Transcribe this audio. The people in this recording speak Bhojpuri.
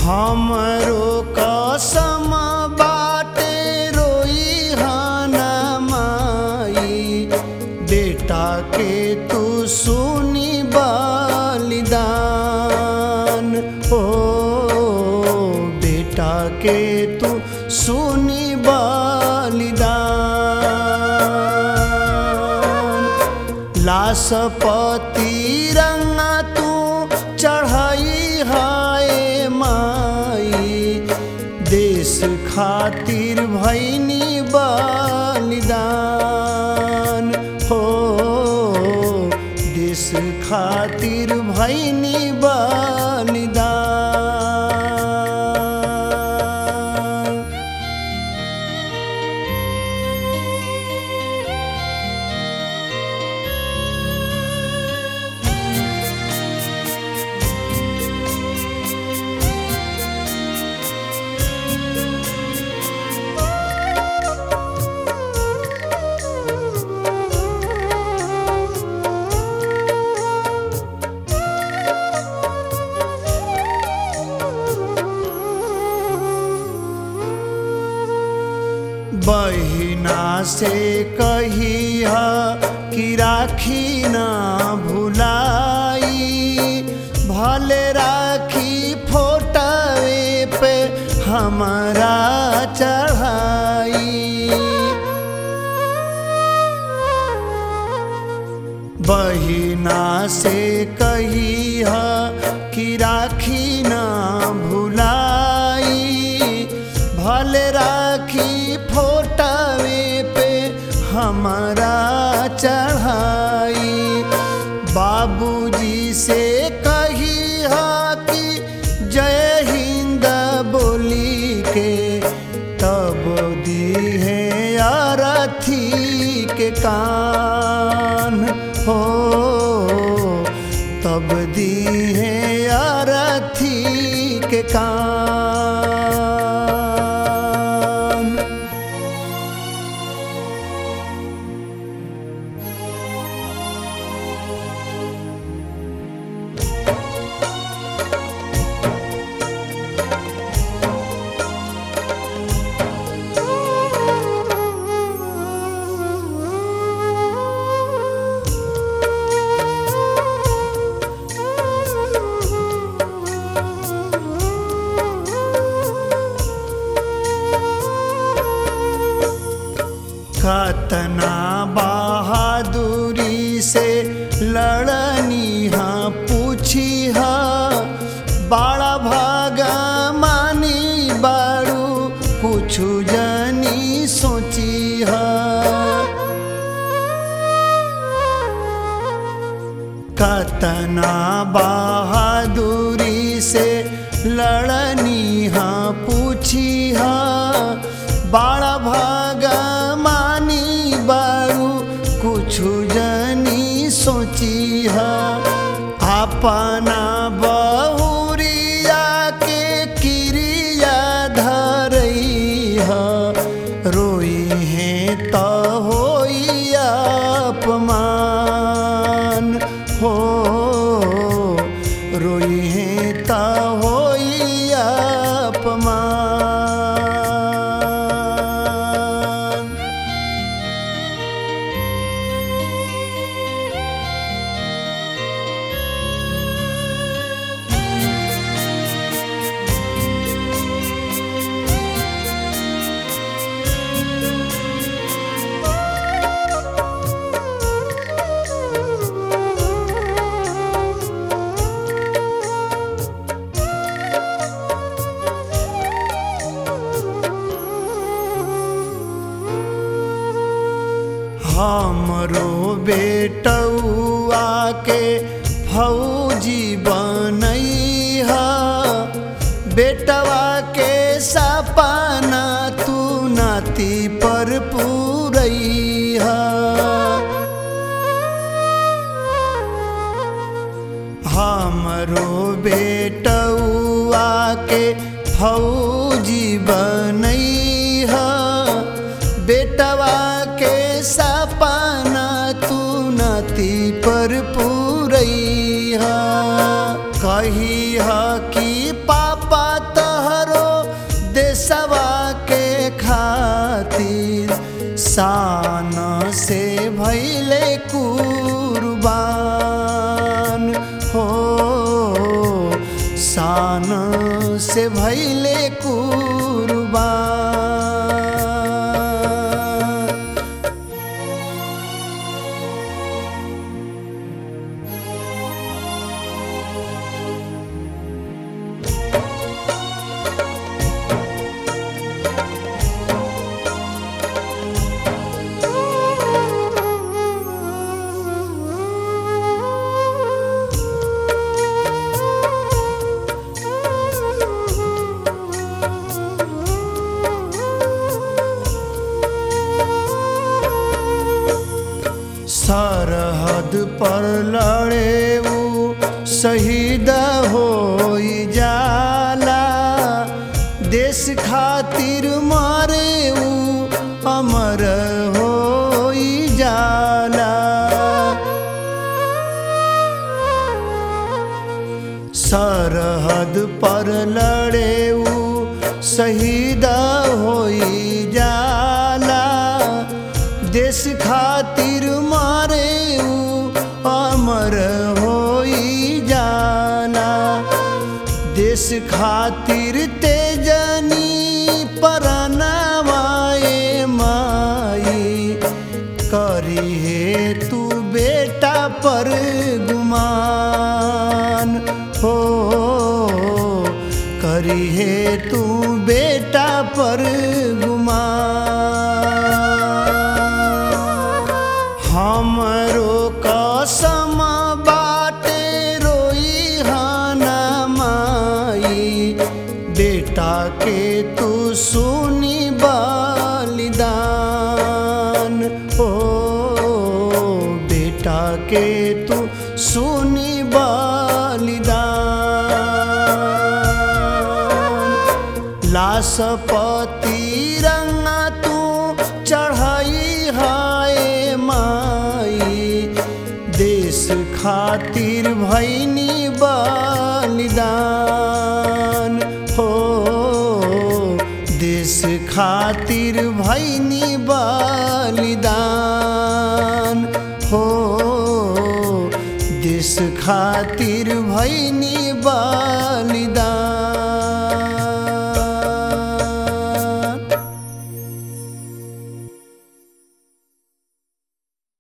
हमरो कसम बाटे रोई हाना माई बेटा के तू सुनी बलिदान ओ बेटा के तू सुनी बलिदान लाशपति रंगा तू चढ़ाई हाय माई देश खातिर भैनी बलिदान हो देश खातिर भैनी बलिदान बहिना से कही कि राखी ना भुलाई भले राखी फोटवे पे हमारा चढ़ाई बहिना से कही कि राखी ना भुलाई भले राखी फोटवे पे हमारा चढ़ाई बाबूजी से कही कि जय हिंद बोली के तब दी है अरथी के कान हो तब दी है अरथी के कान कतना बहादुरी से लड़नी हाँ पूछी हाँ बड़ा भागा मानी बारू कुछ जनी सोची हाँ कतना बहादुरी से लड़नी हाँ पूछी हाँ बड़ा भागा मानी बारू कुछ जनी सोची हाँ अपना बहुरिया के क्रिया धरई है रोई है तो होई अपमान हो रोई है तो होई अपमान हमरो बेटौआ के फौजी बनई हा बेटवा के सपना तू नाती पर पूरई हा हमरो बेटौआ के फौजी बनई हा बेटवा के सपना तू नती पर पूरई हा कही हा कि पापा त जान से भैले कुर्बान सरहद पर लड़े ऊ शहीद हो जाला देश खातिर मारे ऊ अमर हो जाला सरहद पर लड़े ऊ शहीद हो जाला देश खातिर मारे ऊ अमर हो जाला देश खातिर तेजनी परनवाए माई करी हे तू बेटा पर गुमान हो करी हे तू बेटा पर गुमान हमरो कसम बाटे रोई हाना माई बेटा के तू सुनी बलिदान हो बेटा के तू सुनी बलिदान लाशपति रंग तू चढ़ाई हाय माई देश खातिर भैनी बलिदान हो देश खातिर भैनी बलिदान हो देश खातिर भैनी बलिदान